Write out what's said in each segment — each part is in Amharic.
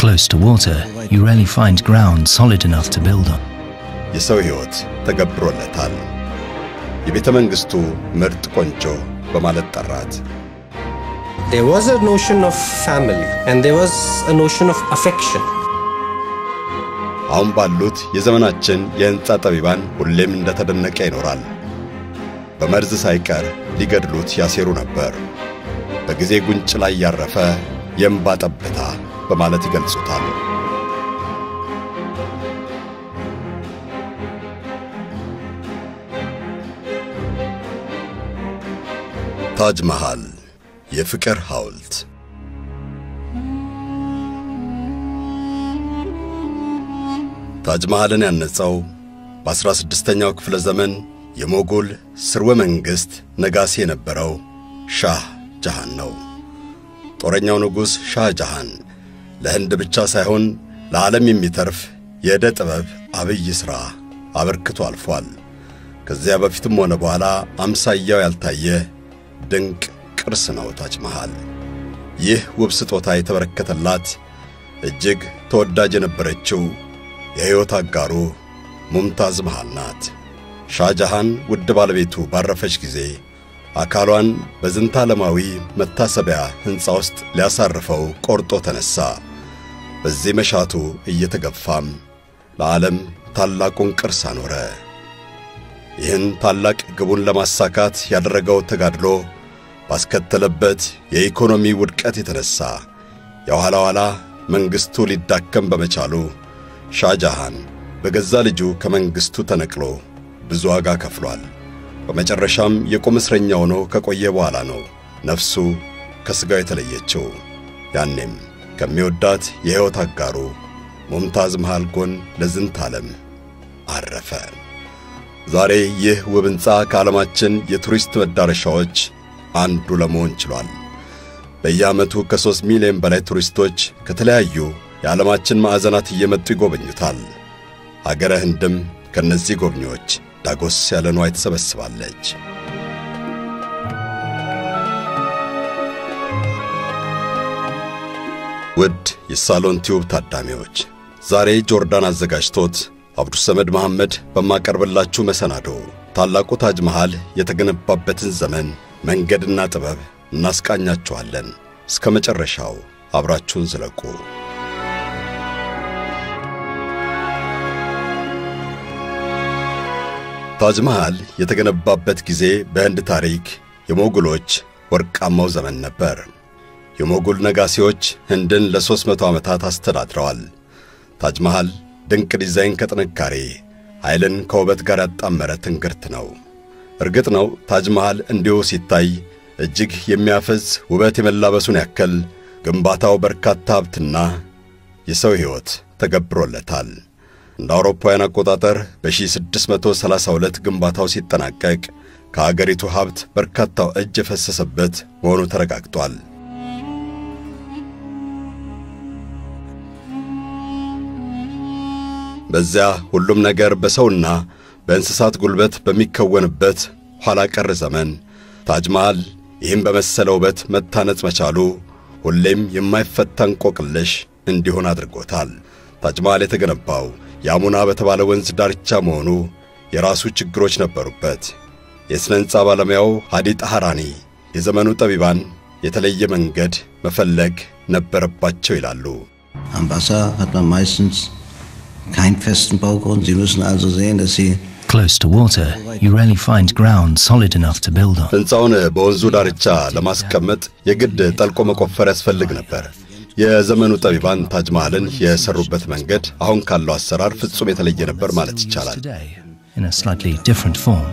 Close to water, you rarely find ground solid enough to build on. የሰው ሕይወት ተገብሮለታል። የቤተ መንግሥቱ ምርጥ ቆንጆ በማለት ጠራት። There was a notion of family and there was a notion of affection. አሁን ባሉት የዘመናችን የሕንፃ ጠቢባን ሁሌም እንደተደነቀ ይኖራል። በመርዝ ሳይቀር ሊገድሉት ያሴሩ ነበር። በጊዜ ጉንጭ ላይ ያረፈ የእምባ ጠብታ በማለት ይገልጹታል። ታጅ መሃል የፍቅር ሐውልት ታጅ መሃልን ያነጸው በ16ኛው ክፍለ ዘመን የሞጎል ስርወ መንግሥት ነጋሴ የነበረው ሻህ ጃሃን ነው። ጦረኛው ንጉሥ ሻህ ጃሃን ለህንድ ብቻ ሳይሆን ለዓለም የሚተርፍ የዕደ ጥበብ አብይ ሥራ አበርክቶ አልፏል። ከዚያ በፊትም ሆነ በኋላ አምሳያው ያልታየ ድንቅ ቅርስ ነው ታጅ መሃል። ይህ ውብ ስጦታ የተበረከተላት እጅግ ተወዳጅ የነበረችው የሕይወት አጋሩ ሙምታዝ መሃል ናት። ሻጃሃን ውድ ባለቤቱ ባረፈች ጊዜ አካሏን በዝንተ ዓለማዊ መታሰቢያ ሕንፃ ውስጥ ሊያሳርፈው ቆርጦ ተነሣ። በዚህ መሻቱ እየተገፋም ለዓለም ታላቁን ቅርስ አኖረ። ይህን ታላቅ ግቡን ለማሳካት ያደረገው ተጋድሎ ባስከተለበት የኢኮኖሚ ውድቀት የተነሣ የኋላ ኋላ መንግሥቱ ሊዳከም በመቻሉ ሻጃሃን በገዛ ልጁ ከመንግሥቱ ተነቅሎ ብዙ ዋጋ ከፍሏል። በመጨረሻም የቁም እስረኛ ሆኖ ከቆየ በኋላ ነው ነፍሱ ከሥጋው የተለየችው። ያኔም ከሚወዳት የሕይወት አጋሩ ሙምታዝ መሃል ጎን ለዝንተ ዓለም አረፈ። ዛሬ ይህ ውብ ሕንፃ ከዓለማችን የቱሪስት መዳረሻዎች አንዱ ለመሆን ችሏል። በየዓመቱ ከሦስት ሚሊዮን በላይ ቱሪስቶች ከተለያዩ የዓለማችን ማዕዘናት እየመጡ ይጎበኙታል። አገረ ህንድም ከእነዚህ ጎብኚዎች ዳጎስ ያለ ንዋይ ትሰበስባለች። ውድ የሳሎን ቲዩብ ታዳሚዎች ዛሬ ጆርዳን አዘጋጅቶት አብዱሰመድ መሐመድ በማቀርብላችሁ መሰናዶ ታላቁ ታጅ መሃል የተገነባበትን ዘመን መንገድና ጥበብ እናስቃኛችኋለን። እስከ መጨረሻው አብራችሁን ዝለቁ። ታጅ መሃል የተገነባበት ጊዜ በህንድ ታሪክ የሞጉሎች ወርቃማው ዘመን ነበር። የሞጉል ነጋሴዎች ህንድን ለሦስት መቶ ዓመታት አስተዳድረዋል። ታጅ መሃል ድንቅ ዲዛይን ከጥንካሬ ኃይልን ከውበት ጋር ያጣመረ ትንግርት ነው። እርግጥ ነው ታጅ መሃል እንዲሁ ሲታይ እጅግ የሚያፈዝ ውበት የመላበሱን ያክል ግንባታው በርካታ ሀብትና የሰው ሕይወት ተገብሮለታል። እንደ አውሮፓውያን አቆጣጠር በ1632 ግንባታው ሲጠናቀቅ ከአገሪቱ ሀብት በርካታው እጅ የፈሰሰበት መሆኑ ተረጋግጧል። በዚያ ሁሉም ነገር በሰውና በእንስሳት ጉልበት በሚከወንበት ኋላ ቀር ዘመን ታጅ መሃል ይህም በመሰለ ውበት መታነጽ መቻሉ ሁሌም የማይፈታ እንቆቅልሽ እንዲሆን አድርጎታል። ታጅ መሃል የተገነባው ያሙና በተባለ ወንዝ ዳርቻ መሆኑ የራሱ ችግሮች ነበሩበት። የሥነ ሕንፃ ባለሙያው ሃዲ ጣሃራኒ የዘመኑ ጠቢባን የተለየ መንገድ መፈለግ ነበረባቸው ይላሉ። Am Wasser hat man meistens keinen festen Baugrund. Sie müssen also sehen, dass Sie Close to water, you rarely find ground solid enough to build on. ሕንፃውን በወንዙ ዳርቻ ለማስቀመጥ የግድ ጠልቆ መቆፈር ያስፈልግ ነበር። የዘመኑ ጠቢባን ታጅ መሃልን የሰሩበት መንገድ አሁን ካለው አሰራር ፍጹም የተለየ ነበር ማለት ይቻላል። Today, in a slightly different form.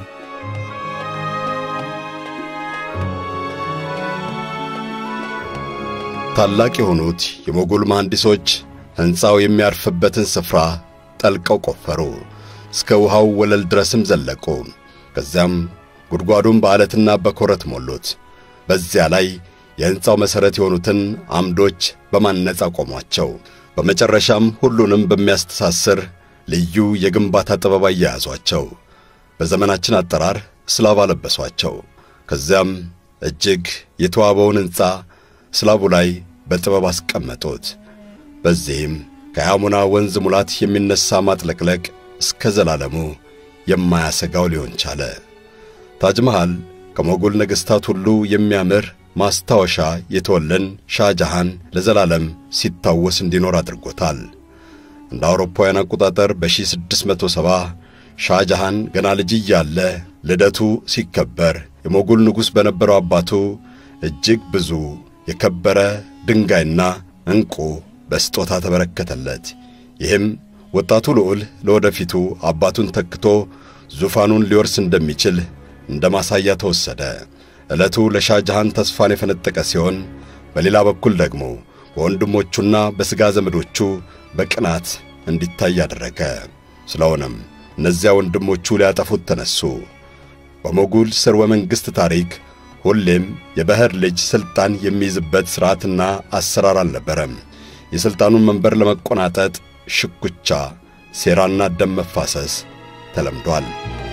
ታላቅ የሆኑት የሞጎል መሐንዲሶች ሕንፃው የሚያርፍበትን ስፍራ ጠልቀው ቆፈሩ። እስከ ውሃው ወለል ድረስም ዘለቁ። ከዚያም ጉድጓዱን በዓለትና በኮረት ሞሉት። በዚያ ላይ የሕንፃው መሠረት የሆኑትን አምዶች በማነጽ አቆሟቸው። በመጨረሻም ሁሉንም በሚያስተሳስር ልዩ የግንባታ ጥበብ አያያዟቸው። በዘመናችን አጠራር ስላብ አለበሷቸው። ከዚያም እጅግ የተዋበውን ሕንፃ ስላቡ ላይ በጥበብ አስቀመጡት። በዚህም ከያሙና ወንዝ ሙላት የሚነሣ ማጥለቅለቅ እስከ ዘላለሙ የማያሰጋው ሊሆን ቻለ። ታጅ መሃል ከሞጉል ነገሥታት ሁሉ የሚያምር ማስታወሻ የተወለን ሻጃሃን ለዘላለም ሲታወስ እንዲኖር አድርጎታል። እንደ አውሮፓውያን አቆጣጠር በ1670 ሻጃሃን ገና ልጅ እያለ ልደቱ ሲከበር የሞጉል ንጉሥ በነበረው አባቱ እጅግ ብዙ የከበረ ድንጋይና ዕንቁ በስጦታ ተበረከተለት። ይህም ወጣቱ ልዑል ለወደፊቱ አባቱን ተክቶ ዙፋኑን ሊወርስ እንደሚችል እንደ ማሳያ ተወሰደ። ዕለቱ ለሻጃሃን ተስፋን የፈነጠቀ ሲሆን፣ በሌላ በኩል ደግሞ በወንድሞቹና በሥጋ ዘመዶቹ በቅናት እንዲታይ አደረገ። ስለሆነም እነዚያ ወንድሞቹ ሊያጠፉት ተነሱ። በሞጉል ሥርወ መንግሥት ታሪክ ሁሌም የባሕር ልጅ ሥልጣን የሚይዝበት ሥርዓትና አሰራር አልነበረም። የሥልጣኑን መንበር ለመቆናጠጥ ሽኩቻ፣ ሴራና ደም መፋሰስ ተለምዷል።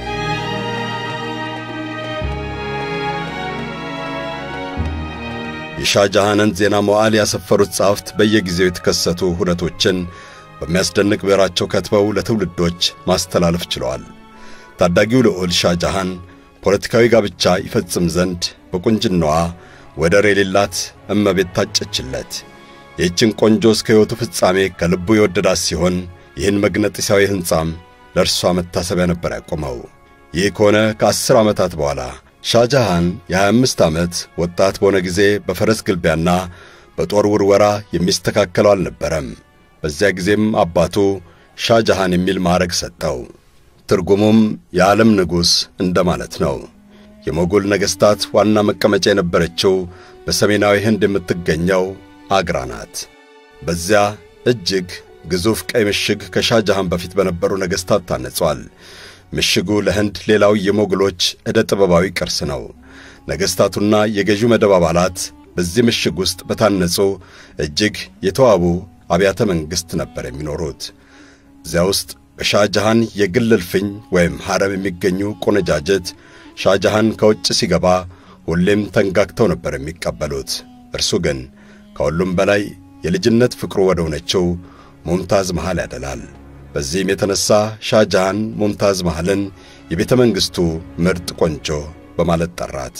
የሻጃሃንን ዜና መዋዕል ያሰፈሩት ጸሐፍት በየጊዜው የተከሰቱ ሁነቶችን በሚያስደንቅ ብዕራቸው ከትበው ለትውልዶች ማስተላለፍ ችለዋል። ታዳጊው ልዑል ሻጃሃን ፖለቲካዊ ጋብቻ ይፈጽም ዘንድ በቁንጅናዋ ወደር የሌላት እመቤት ታጨችለት። ይህችን ቆንጆ እስከ ሕይወቱ ፍጻሜ ከልቡ የወደዳት ሲሆን ይህን መግነጢሳዊ ሕንጻም ለእርሷ መታሰቢያ ነበር ያቆመው። ይህ ከሆነ ከአስር ዓመታት በኋላ ሻጃሃን የ25 ዓመት ወጣት በሆነ ጊዜ በፈረስ ግልቢያና በጦር ውርወራ የሚስተካከለው አልነበረም። በዚያ ጊዜም አባቱ ሻጃሃን የሚል ማዕረግ ሰጠው። ትርጉሙም የዓለም ንጉሥ እንደማለት ነው። የሞጎል ነገሥታት ዋና መቀመጫ የነበረችው በሰሜናዊ ህንድ የምትገኘው አግራ ናት። በዚያ እጅግ ግዙፍ ቀይ ምሽግ ከሻጃሃን በፊት በነበሩ ነገሥታት ታነጿል። ምሽጉ ለህንድ ሌላው የሞግሎች ዕደ ጥበባዊ ቅርስ ነው። ነገሥታቱና የገዢው መደብ አባላት በዚህ ምሽግ ውስጥ በታነጹ እጅግ የተዋቡ አብያተ መንግሥት ነበር የሚኖሩት። እዚያ ውስጥ በሻጃሃን የግል እልፍኝ ወይም ሐረም የሚገኙ ቆነጃጀት ሻጃሃን ከውጭ ሲገባ ሁሌም ተንጋግተው ነበር የሚቀበሉት። እርሱ ግን ከሁሉም በላይ የልጅነት ፍቅሩ ወደ ሆነችው ሙምታዝ መሃል ያደላል። በዚህም የተነሣ ሻጃሃን ሙምታዝ መሃልን የቤተ መንግሥቱ ምርጥ ቆንጆ በማለት ጠራት።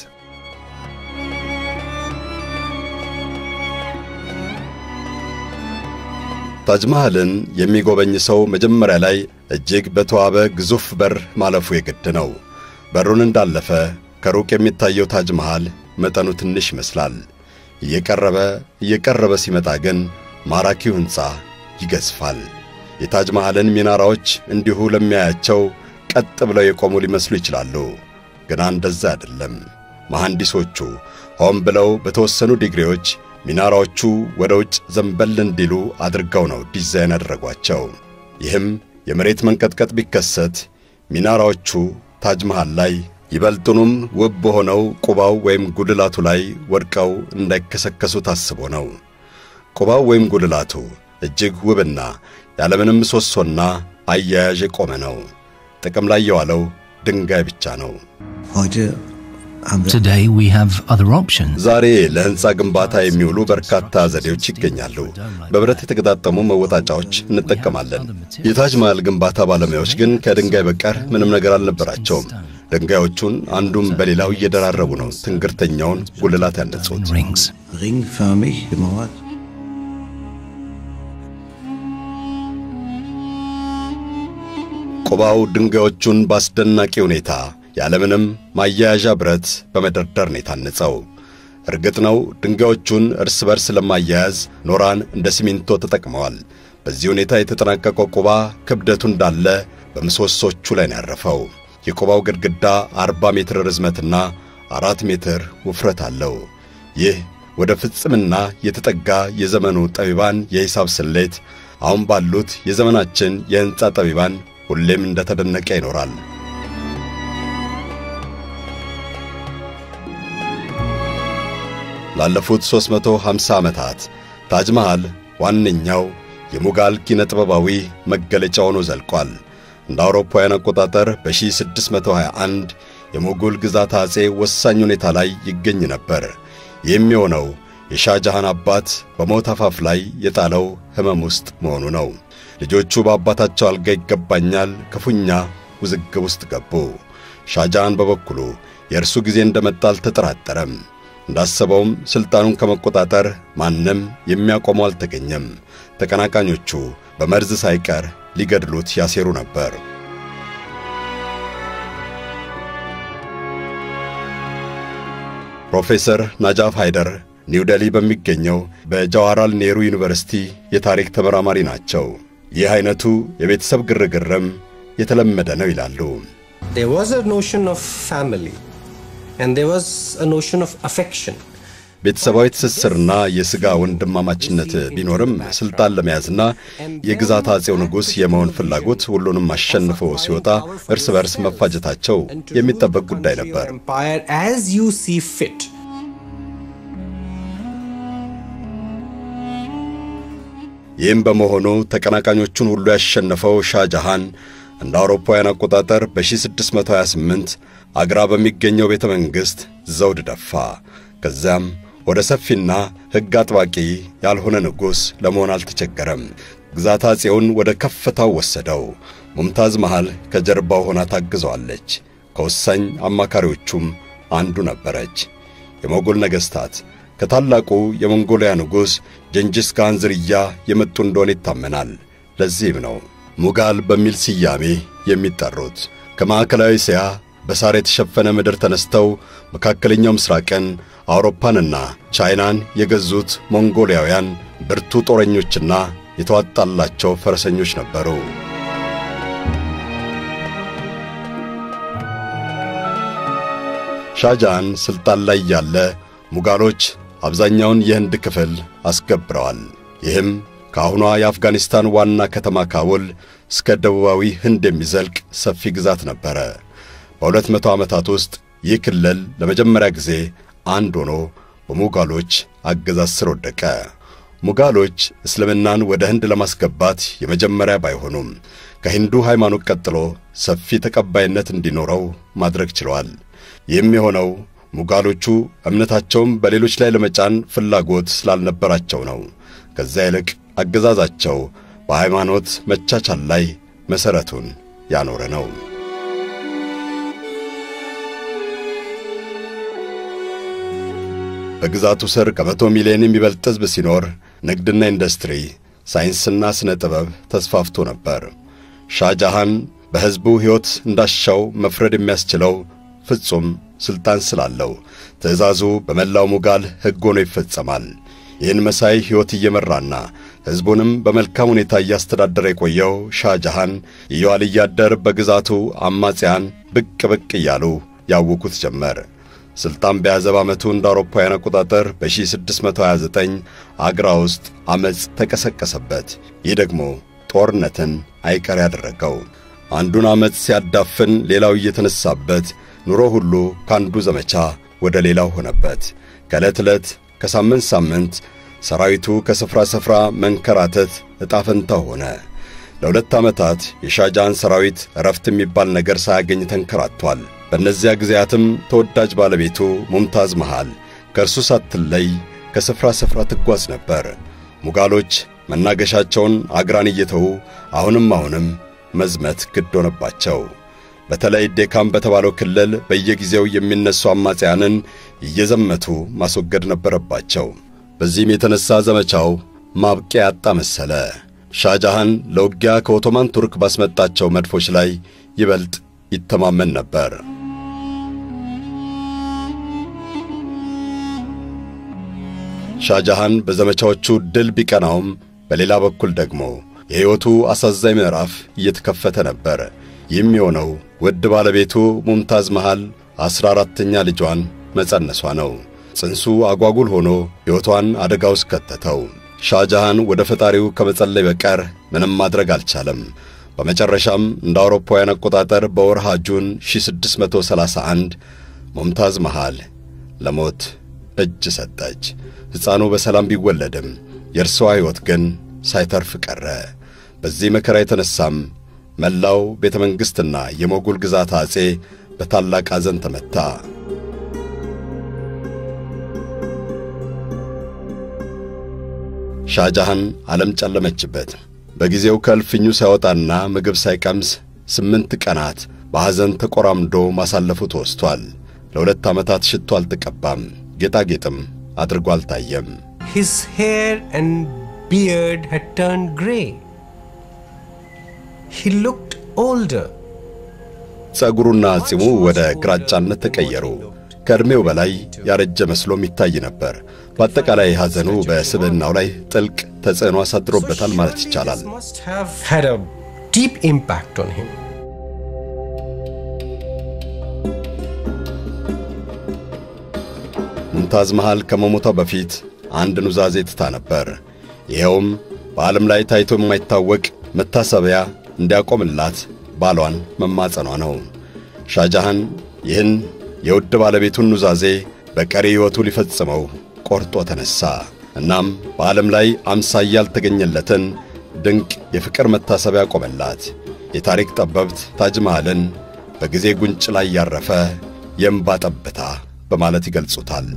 ታጅ መሃልን የሚጎበኝ ሰው መጀመሪያ ላይ እጅግ በተዋበ ግዙፍ በር ማለፉ የግድ ነው። በሩን እንዳለፈ ከሩቅ የሚታየው ታጅ መሃል መጠኑ ትንሽ ይመስላል። እየቀረበ እየቀረበ ሲመጣ ግን ማራኪው ሕንፃ ይገዝፋል። የታጅ መሃልን ሚናራዎች እንዲሁ ለሚያያቸው ቀጥ ብለው የቆሙ ሊመስሉ ይችላሉ። ግና እንደዛ አይደለም። መሐንዲሶቹ ሆን ብለው በተወሰኑ ዲግሪዎች ሚናራዎቹ ወደ ውጭ ዘንበል እንዲሉ አድርገው ነው ዲዛይን ያደረጓቸው። ይህም የመሬት መንቀጥቀጥ ቢከሰት ሚናራዎቹ ታጅ መሃል ላይ ይበልጡንም ውብ በሆነው ቁባው ወይም ጉልላቱ ላይ ወድቀው እንዳይከሰከሱ ታስቦ ነው። ቁባው ወይም ጉልላቱ እጅግ ውብና ያለምንም ምሰሶና አያያዥ የቆመ ነው። ጥቅም ላይ የዋለው ድንጋይ ብቻ ነው። Heute haben wir Today we have other options. ዛሬ ለሕንፃ ግንባታ የሚውሉ በርካታ ዘዴዎች ይገኛሉ። በብረት የተገጣጠሙ መወጣጫዎች እንጠቀማለን። የታጅ መሃል ግንባታ ባለሙያዎች ግን ከድንጋይ በቀር ምንም ነገር አልነበራቸውም። ድንጋዮቹን አንዱም በሌላው እየደራረቡ ነው ትንግርተኛውን ጉልላት ያነጹት። Rings. ringförmig gemauert. ቁባው ድንጋዮቹን በአስደናቂ ሁኔታ ያለምንም ማያያዣ ብረት በመደርደር ነው የታነጸው። እርግጥ ነው ድንጋዮቹን እርስ በርስ ለማያያዝ ኖራን እንደ ሲሚንቶ ተጠቅመዋል። በዚህ ሁኔታ የተጠናቀቀው ቁባ ክብደቱ እንዳለ በምሰሶቹ ላይ ነው ያረፈው። የቁባው ግድግዳ 40 ሜትር ርዝመትና አራት ሜትር ውፍረት አለው። ይህ ወደ ፍጽምና የተጠጋ የዘመኑ ጠቢባን የሂሳብ ስሌት አሁን ባሉት የዘመናችን የሕንፃ ጠቢባን ሁሌም እንደተደነቀ ይኖራል። ላለፉት 350 ዓመታት ታጅ መሃል ዋነኛው የሙጋል ኪነ ጥበባዊ መገለጫ ሆኖ ዘልቋል። እንደ አውሮፓውያን አቆጣጠር በ1621 የሞጎል ግዛት አጼ ወሳኝ ሁኔታ ላይ ይገኝ ነበር። ይህም የሆነው የሻጃሃን አባት በሞት አፋፍ ላይ የጣለው ሕመም ውስጥ መሆኑ ነው። ልጆቹ በአባታቸው አልጋ ይገባኛል ክፉኛ ውዝግብ ውስጥ ገቡ። ሻጃሃን በበኩሉ የእርሱ ጊዜ እንደመጣ አልተጠራጠረም። እንዳሰበውም ሥልጣኑን ከመቆጣጠር ማንም የሚያቆመው አልተገኘም። ተቀናቃኞቹ በመርዝ ሳይቀር ሊገድሉት ያሴሩ ነበር። ፕሮፌሰር ናጃፍ ሃይደር ኒው ዴሊ በሚገኘው በጃዋሃርላል ኔሩ ዩኒቨርሲቲ የታሪክ ተመራማሪ ናቸው። ይህ አይነቱ የቤተሰብ ግርግርም የተለመደ ነው ይላሉ። There was a notion of family and there was a notion of affection. ቤተሰባዊ ትስስርና የሥጋ ወንድማማችነት ቢኖርም ሥልጣን ለመያዝና የግዛት አጼው ንጉሥ የመሆን ፍላጎት ሁሉንም አሸንፎ ሲወጣ እርስ በርስ መፋጀታቸው የሚጠበቅ ጉዳይ ነበር። Empire as you see fit. ይህም በመሆኑ ተቀናቃኞቹን ሁሉ ያሸነፈው ሻጃሃን እንደ አውሮፓውያን አቆጣጠር በ1628 አግራ በሚገኘው ቤተ መንግሥት ዘውድ ደፋ። ከዚያም ወደ ሰፊና ሕግ አጥባቂ ያልሆነ ንጉሥ ለመሆን አልተቸገረም። ግዛት አጼውን ወደ ከፍታው ወሰደው። ሙምታዝ መሃል ከጀርባው ሆና ታግዘዋለች። ከወሳኝ አማካሪዎቹም አንዱ ነበረች። የሞጎል ነገሥታት ከታላቁ የሞንጎሊያ ንጉሥ ጀንጂስ ካን ዝርያ የመጡ እንደሆነ ይታመናል። ለዚህም ነው ሙጋል በሚል ስያሜ የሚጠሩት። ከማዕከላዊ እስያ በሳር የተሸፈነ ምድር ተነስተው መካከለኛው ምስራቅን አውሮፓንና ቻይናን የገዙት ሞንጎሊያውያን ብርቱ ጦረኞችና የተዋጣላቸው ፈረሰኞች ነበሩ። ሻጃን ሥልጣን ላይ ያለ ሙጋሎች አብዛኛውን የህንድ ክፍል አስገብረዋል። ይህም ከአሁኗ የአፍጋኒስታን ዋና ከተማ ካቡል እስከ ደቡባዊ ህንድ የሚዘልቅ ሰፊ ግዛት ነበረ። በሁለት መቶ ዓመታት ውስጥ ይህ ክልል ለመጀመሪያ ጊዜ አንድ ሆኖ በሙጋሎች አገዛዝ ስር ወደቀ። ሙጋሎች እስልምናን ወደ ህንድ ለማስገባት የመጀመሪያ ባይሆኑም ከሂንዱ ሃይማኖት ቀጥሎ ሰፊ ተቀባይነት እንዲኖረው ማድረግ ችለዋል። ይህም የሆነው ሙጋሎቹ እምነታቸውን በሌሎች ላይ ለመጫን ፍላጎት ስላልነበራቸው ነው። ከዚያ ይልቅ አገዛዛቸው በሃይማኖት መቻቻል ላይ መሠረቱን ያኖረ ነው። በግዛቱ ስር ከመቶ ሚሊዮን የሚበልጥ ሕዝብ ሲኖር ንግድና ኢንዱስትሪ፣ ሳይንስና ሥነ ጥበብ ተስፋፍቶ ነበር። ሻጃሃን በሕዝቡ ሕይወት እንዳሻው መፍረድ የሚያስችለው ፍጹም ሥልጣን ስላለው ትእዛዙ በመላው ሙጋል ሕግ ሆኖ ይፈጸማል። ይህን መሳይ ሕይወት እየመራና ሕዝቡንም በመልካም ሁኔታ እያስተዳደረ የቆየው ሻጃሃን እየዋለ እያደር በግዛቱ አማጺያን ብቅ ብቅ እያሉ ያውኩት ጀመር። ሥልጣን በያዘ በዓመቱ እንደ አውሮፓውያን አቆጣጠር በ1629 አግራ ውስጥ ዐመፅ ተቀሰቀሰበት። ይህ ደግሞ ጦርነትን አይቀር ያደረገው አንዱን ዐመፅ ሲያዳፍን ሌላው እየተነሳበት ኑሮ ሁሉ ከአንዱ ዘመቻ ወደ ሌላው ሆነበት። ከዕለት ዕለት ከሳምንት ሳምንት ሰራዊቱ ከስፍራ ስፍራ መንከራተት ዕጣ ፈንታ ሆነ። ለሁለት ዓመታት የሻጃን ሰራዊት እረፍት የሚባል ነገር ሳያገኝ ተንከራቷል። በእነዚያ ጊዜያትም ተወዳጅ ባለቤቱ ሙምታዝ መሃል ከእርሱ ሳትለይ ከስፍራ ስፍራ ትጓዝ ነበር። ሙጋሎች መናገሻቸውን አግራን እየተዉ አሁንም አሁንም መዝመት ግድ ሆነባቸው። በተለይ ዴካም በተባለው ክልል በየጊዜው የሚነሱ አማጽያንን እየዘመቱ ማስወገድ ነበረባቸው። በዚህም የተነሳ ዘመቻው ማብቂያ ያጣ መሰለ። ሻጃሃን ለውጊያ ከኦቶማን ቱርክ ባስመጣቸው መድፎች ላይ ይበልጥ ይተማመን ነበር። ሻጃሃን በዘመቻዎቹ ድል ቢቀናውም በሌላ በኩል ደግሞ የሕይወቱ አሳዛኝ ምዕራፍ እየተከፈተ ነበር። ይህም የሆነው ውድ ባለቤቱ ሙምታዝ መሃል አሥራ አራተኛ ልጇን መጸነሷ ነው። ጽንሱ አጓጉል ሆኖ ሕይወቷን አደጋ ውስጥ ከተተው። ሻጃሃን ወደ ፈጣሪው ከመጸለይ በቀር ምንም ማድረግ አልቻለም። በመጨረሻም እንደ አውሮፓውያን አቆጣጠር በወርሃ ጁን 1631 ሙምታዝ መሃል ለሞት እጅ ሰጠች። ሕፃኑ በሰላም ቢወለድም የእርሷ ሕይወት ግን ሳይተርፍ ቀረ። በዚህ መከራ የተነሳም መላው ቤተ መንግሥትና የሞጉል ግዛት አጼ በታላቅ ሐዘን ተመታ። ሻጃሃን ዓለም ጨለመችበት። በጊዜው ከእልፍኙ ሳይወጣና ምግብ ሳይቀምስ ስምንት ቀናት በሐዘን ተቆራምዶ ማሳለፉ ተወስቷል። ለሁለት ዓመታት ሽቶ አልተቀባም፣ ጌጣጌጥም አድርጎ አልታየም። His hair and beard had turned grey. He looked older. ጸጉሩና ጺሙ ወደ ግራጫነት ተቀየሩ። ከዕድሜው በላይ ያረጀ መስሎም ይታይ ነበር። በአጠቃላይ ሐዘኑ በስብዕናው ላይ ጥልቅ ተጽዕኖ አሳድሮበታል ማለት ይቻላል። This must have had a deep impact on him. ሙምታዝ መሃል ከመሞቷ በፊት አንድ ኑዛዜ ትታ ነበር። ይኸውም በዓለም ላይ ታይቶ የማይታወቅ መታሰቢያ እንዲያቆምላት ባሏን መማጸኗ ነው። ሻጃሃን ይህን የውድ ባለቤቱን ኑዛዜ በቀሪ ሕይወቱ ሊፈጽመው ቆርጦ ተነሣ። እናም በዓለም ላይ አምሳያ ያልተገኘለትን ድንቅ የፍቅር መታሰቢያ ቆመላት። የታሪክ ጠበብት ታጅ መሃልን በጊዜ ጉንጭ ላይ ያረፈ የእምባ ጠብታ በማለት ይገልጹታል።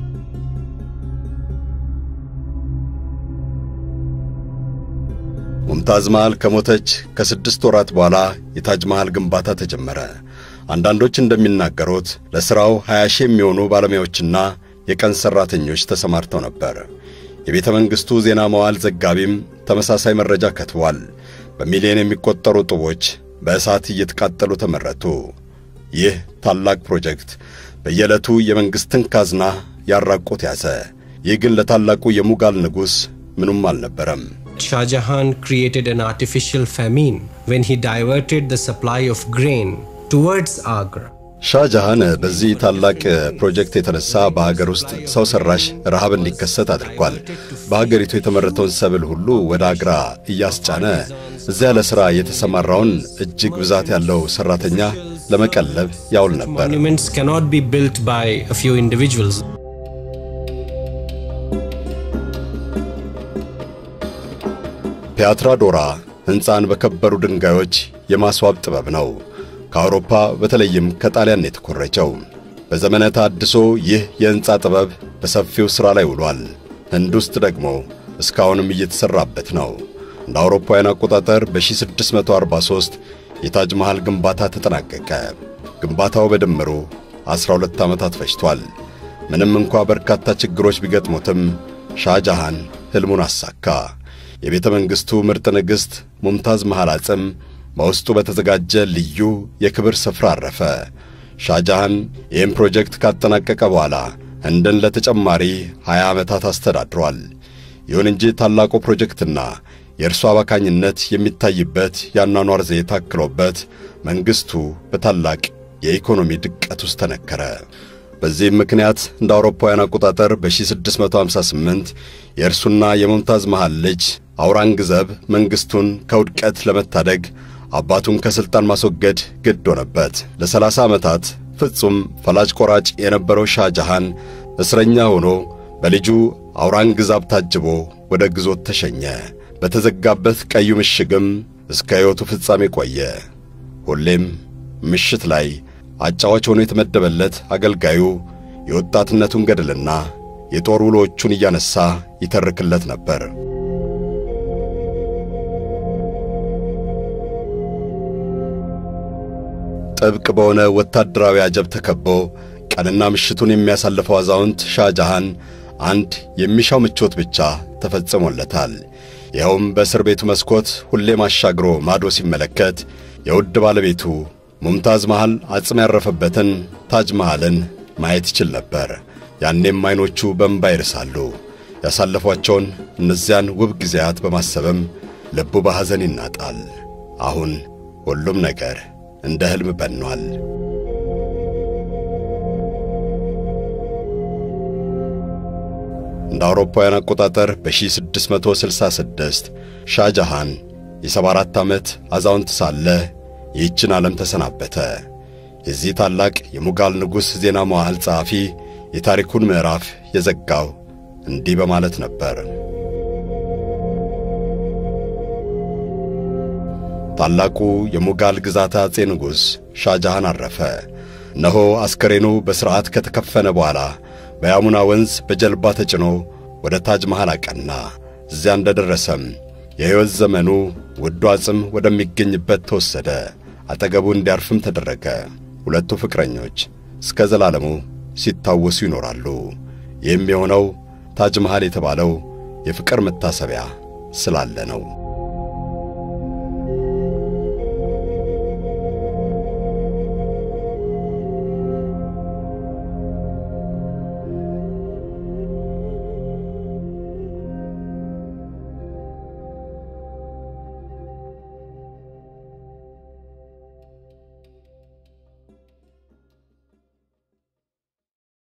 ሙምታዝ መሃል ከሞተች ከስድስት ወራት በኋላ የታጅ መሃል ግንባታ ተጀመረ። አንዳንዶች እንደሚናገሩት ለሥራው 20 ሺህ የሚሆኑ ባለሙያዎችና የቀን ሠራተኞች ተሰማርተው ነበር። የቤተ መንግሥቱ ዜና መዋዕል ዘጋቢም ተመሳሳይ መረጃ ከትቧል። በሚሊዮን የሚቆጠሩ ጡቦች በእሳት እየተቃጠሉ ተመረቱ። ይህ ታላቅ ፕሮጀክት በየዕለቱ የመንግሥትን ካዝና ያራቆት ያዘ። ይህ ግን ለታላቁ የሙጋል ንጉሥ ምኑም አልነበረም። Shah Jahan created an artificial famine when he diverted the supply of grain towards Agra. ሻጃሃን በዚህ ታላቅ ፕሮጀክት የተነሳ በሀገር ውስጥ ሰው ሰራሽ ረሃብ እንዲከሰት አድርጓል። በሀገሪቱ የተመረተውን ሰብል ሁሉ ወደ አግራ እያስጫነ እዚያ ለሥራ የተሰማራውን እጅግ ብዛት ያለው ሠራተኛ ለመቀለብ ያውል ነበር። Monuments cannot be built by a few individuals. ፒያትራ ዶራ ሕንፃን በከበሩ ድንጋዮች የማስዋብ ጥበብ ነው። ከአውሮፓ በተለይም ከጣሊያን የተኮረጀው። በዘመነ ታድሶ ይህ የሕንፃ ጥበብ በሰፊው ሥራ ላይ ውሏል። ህንድ ውስጥ ደግሞ እስካሁንም እየተሠራበት ነው። እንደ አውሮፓውያን አቆጣጠር በ1643 የታጅ መሃል ግንባታ ተጠናቀቀ። ግንባታው በድምሩ 12 ዓመታት ፈጅቷል። ምንም እንኳ በርካታ ችግሮች ቢገጥሙትም ሻጃሃን ሕልሙን አሳካ። የቤተ መንግሥቱ ምርጥ ንግሥት ሙምታዝ መሃል አጽም በውስጡ በተዘጋጀ ልዩ የክብር ስፍራ አረፈ። ሻጃሃን ይህም ፕሮጀክት ካጠናቀቀ በኋላ ህንድን ለተጨማሪ 20 ዓመታት አስተዳድሯል። ይሁን እንጂ ታላቁ ፕሮጀክትና የእርሱ አባካኝነት የሚታይበት የአኗኗር ዘዬ ታክሎበት መንግሥቱ በታላቅ የኢኮኖሚ ድቀት ውስጥ ተነከረ። በዚህም ምክንያት እንደ አውሮፓውያን አቆጣጠር በ1658 የእርሱና የሙምታዝ መሃል ልጅ አውራንግዘብ መንግሥቱን ከውድቀት ለመታደግ አባቱን ከሥልጣን ማስወገድ ግድ ሆነበት። ለሰላሳ ዓመታት ፍጹም ፈላጭ ቆራጭ የነበረው ሻጃሃን እስረኛ ሆኖ በልጁ አውራንግዛብ ታጅቦ ወደ ግዞት ተሸኘ። በተዘጋበት ቀዩ ምሽግም እስከ ሕይወቱ ፍጻሜ ቆየ። ሁሌም ምሽት ላይ አጫዋች ሆኖ የተመደበለት አገልጋዩ የወጣትነቱን ገድልና የጦር ውሎቹን እያነሳ ይተርክለት ነበር። ጥብቅ በሆነ ወታደራዊ አጀብ ተከቦ ቀንና ምሽቱን የሚያሳልፈው አዛውንት ሻጃሃን አንድ የሚሻው ምቾት ብቻ ተፈጽሞለታል። ይኸውም በእስር ቤቱ መስኮት ሁሌም አሻግሮ ማዶ ሲመለከት የውድ ባለቤቱ ሙምታዝ መሃል አጽም ያረፈበትን ታጅ መሃልን ማየት ይችል ነበር። ያኔም ዐይኖቹ በእንባ ይርሳሉ። ያሳለፏቸውን እነዚያን ውብ ጊዜያት በማሰብም ልቡ በሐዘን ይናጣል። አሁን ሁሉም ነገር እንደ ሕልም በኗል። እንደ አውሮፓውያን አቆጣጠር በ1666 ሻጃሃን የ74 ዓመት አዛውንት ሳለ ይህችን ዓለም ተሰናበተ። የዚህ ታላቅ የሙጋል ንጉሥ ዜና መዋዕል ጸሐፊ የታሪኩን ምዕራፍ የዘጋው እንዲህ በማለት ነበር። ታላቁ የሙጋል ግዛት አፄ ንጉሥ ሻጃሃን አረፈ። እነሆ አስከሬኑ በሥርዓት ከተከፈነ በኋላ በያሙና ወንዝ በጀልባ ተጭኖ ወደ ታጅ መሃል አቀና። እዚያ እንደደረሰም የሕይወት ዘመኑ ውዱ አጽም ወደሚገኝበት ተወሰደ። አጠገቡ እንዲያርፍም ተደረገ። ሁለቱ ፍቅረኞች እስከ ዘላለሙ ሲታወሱ ይኖራሉ። ይህም የሆነው ታጅ መሃል የተባለው የፍቅር መታሰቢያ ስላለ ነው።